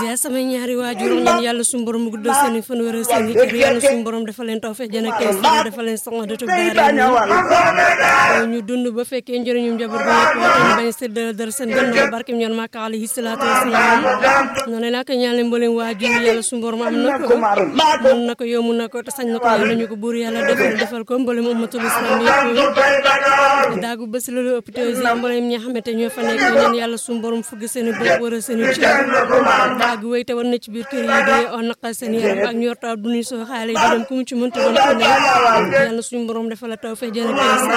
ziar samay ñaari waajur ñaan yàlla suñu borom mu guddal seen i fan wéral seen i cër yàlla suñu borom dafa leen taw fex jana kees dafa leen soxna dëtub daara ñu dund ba fekkee njëriñum njaboot ba yëpp waxtaan ñu bañ séddale dara seen gannaaw barkem ñoon màkk alayhi salaatu wasalaam noonu laa ko ñaan leen mbooleem waajur yàlla suñu borom am na ko mën na ko yomb na ko te sañ na ko yàlla ñu ko buur yàlla defal defal ko mbooleem ummatul islam yëpp daagu bés loolu hôpital yi mbooleem ñi nga xamante ñoo fa nekk ñaan yàlla suñu borom fugg seen i bopp wara seen i cër daagu wéy te war na ci biir kër yi dee on naqal seen yaram ak ñor taw duñuy soo xaale di dem ku mu ci mënta doon ko ne yàlla suñu borom defal la taw fee jëna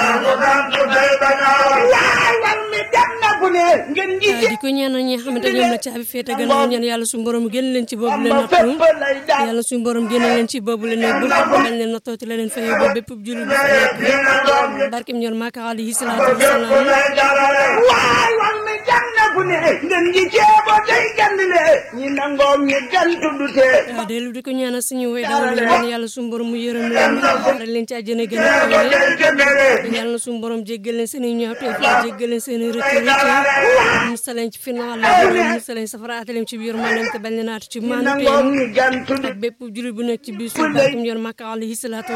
di ko ñaanal ñi nga xamante ñoom la caabi féete gannaaw ñaan yàlla suñu borom génn leen ci boobu leen nattu yàlla suñu borom génn leen ci boobu leen bu bañ leen nattooti la leen fay ba bépp jullit bu fa nekk barkem ñor maaka alayhi salaatu wasalaam ngeen ji ceebo tey gandile ñi nangoom ñi gantu dute waaw dellu di ko ñaanal suñu way dawal leen ñaan yàlla suñu borom mu yërëm leen xaaral leen ci àjjana gën a kawe yàlla suñu borom jéggal leen seen i ñaawteef jéggal leen seen i rëcc rëcc musaleen ci final la musaleen safara ataleen ci biir maanaam te bañ leen aatu ci maanaam ak bépp jullit bu nekk ci biir suuf barkem yor Makka alayhi salaatu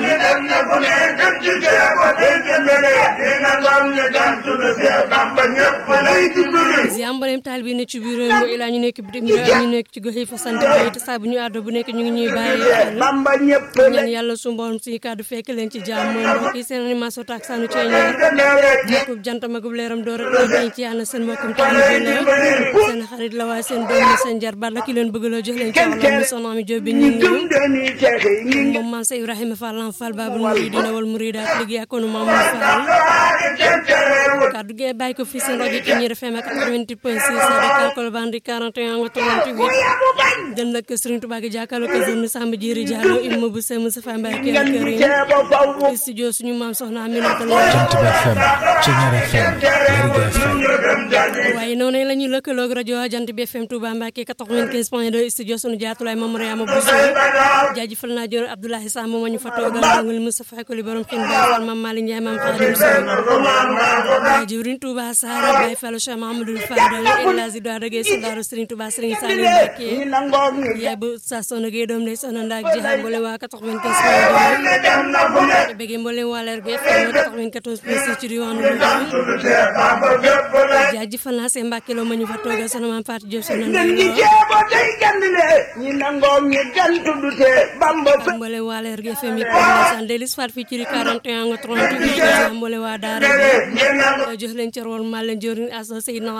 wasalaam ziambalem taal bi ne ci biir réew mi ilaa ñu nekk bitim réew ñu nekk ci gox yi fa sant bi te saa bu ñu àddo bu nekk ñu ngi ñuy bàyyi xel ñaan yàlla su mboolem suñu kàddu fekk leen ci jàmm moom mbokk yi seen animation tak sanu ceeñeer nekkub jant magub leeram doo rek dañ ci yàlla seen mbokkum taalibe la seen xarit la waaye seen doom la seen jarbaat la ki leen bëgg loo jox leen ci wàllam mi soxna mi Jóob bi ñu ngi moom maam sa Ibrahima Fall lam Fall babul muridina wal muridaat liggéey ak maam Fall kàddu gi bàyyi ko fii seen rajo ci ñi FM ak 88 point 6 Dakar Colobane di 41 nga 38 dem nag Serigne Touba gi jàkkaarloo ko zone Samba Diéry Diallo imma bu Sey Moustapha Mbaye kër kër yi studio suñu maam soxna Aminata Lo waaye noonu la ñuy lëkkaloog rajo Jant bi FM Touba Mbacke 95 point 2 studio suñu jaatulaay Mame Mariama Bousso jaajëfal naa jor Abdoulaye Samb ma ñu fa toogal ngul Moustapha Koli borom xin Baye Fall Mame Malick Ndiaye Mame Khadim Sow jëwriñ Touba Sara Baye Fall Cheikh Mahamadou Fadal El Hadji Doa Dagé Sodaru Serigne Touba Serigne Saliou Mbacke yaay bu sa sono gay doom day sono ndaak jeexal mbole waa 95 point 2 bëgg mbole waa leer bi FM 94 point 6 ci diwaanu Louga jaajëfal naa seen Mbacke loo ma ñu fa toogal sono maam Fatou Diop sono ngeen ji ceebo tey gandile ñi nangoom ñi gantu dute bamba mbole waa leer gi FM yi san delis fat fii ci ri 41 nga 38 mbole waa daara bi jox leen cër wal maa leen jorin aso Seydina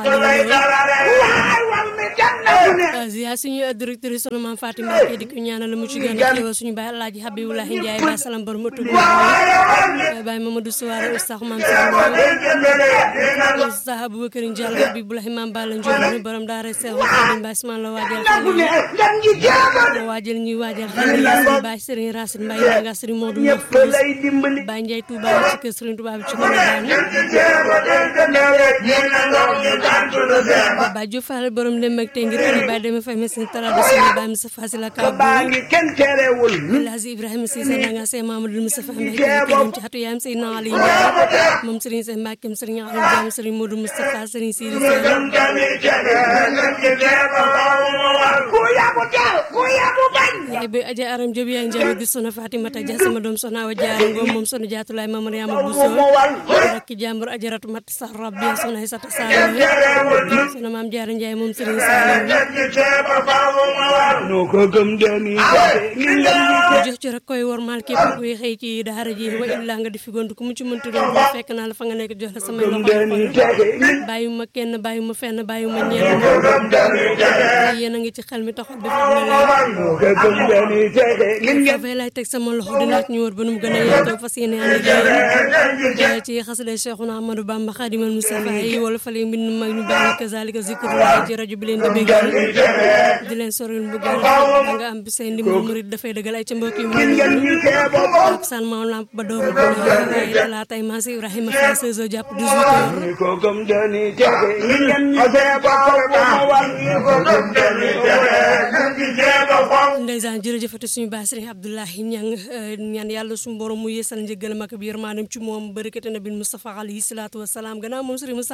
Ali ziar suñu directrice sono maam Fatou Mbacke di ko ñaanal mu ci gën a xéewal suñu baay Alaaji Habiboulahi Ndiaye ba salam borom ëttu baay Mamadou Souare Oustaz maam Oustaz Aboubacar Diallo Habiboulahi maam Balla Ndiol borom daara Seex Xaadim Baay Ismaan la waajal xale waajal ñuy waajal xale yi suñu baay Serigne Racine Mbaye nga Serigne Modou Mahfouz Baay Ndiaye Touba ci kër Serigne Touba bi ci ko daan Baay Diouf Fall borom dem ak tey ngir xale baay deme fay mesin traditionnel baay Moussa Fasila Ka El Hadji Ibrahima Cissé nanga Sey Mamadou Moustapha Mbaye kenn ci xatu yaayam Seydina Ali Ndiaye moom Serigne Sey Mbacke Serigne Aliou Diam Serigne Modou Moustapha Serigne Sidi yaay bi aja aram job yaay njabi di sona Fatimata Dia sama doom sona awa jaara ngom moom sona jaatulaay ma Mariama Bousso rakki jàmbur ajaratu mat sax rabbi sona Aysata Sall sona maam jaara Njaay moom Serigne Sall no ko gëm deni jox ci rek koy wormaal képp kuy xëy ci daara ji wa illa nga di fi gont ku mu ci mënti doon boo fekk naa la fa nga nekk jox la samay loxo bàyyuma kenn bàyyuma fenn bàyyuma ñenn yéen a ngi ci xel mi taxul bi fa foofee lay teg sama loxo dinaa ci ñu wër ba nu mu gën a yaatoo fas yéene ànd ak ci xasida Cheikhuna Ahmadou Bamba Khadimal Moustapha yi wala fale mbind mag ñu bàyyi kazalika zikrullah ci rajo bi leen di bégal di leen soril mbugal da nga am bi say ndimbal murid dafay dëggal ay ca mbokk yi mu ak san maam lamp ba door waaye talaa tey maa si Ibrahima Fall 16 jàpp 18 heures ko gëm deni texe ngeen ñu ceebo ndeysaan jërëjëfati suñu baay Sëriñ Abdoulahi Ñang ñaan yàlla suñu borom mu yeesal njëggalam ak bi yërmaanam ci moom barikate nabi Mustafa alayhi salaatu wasalaam gannaaw moom Sëriñ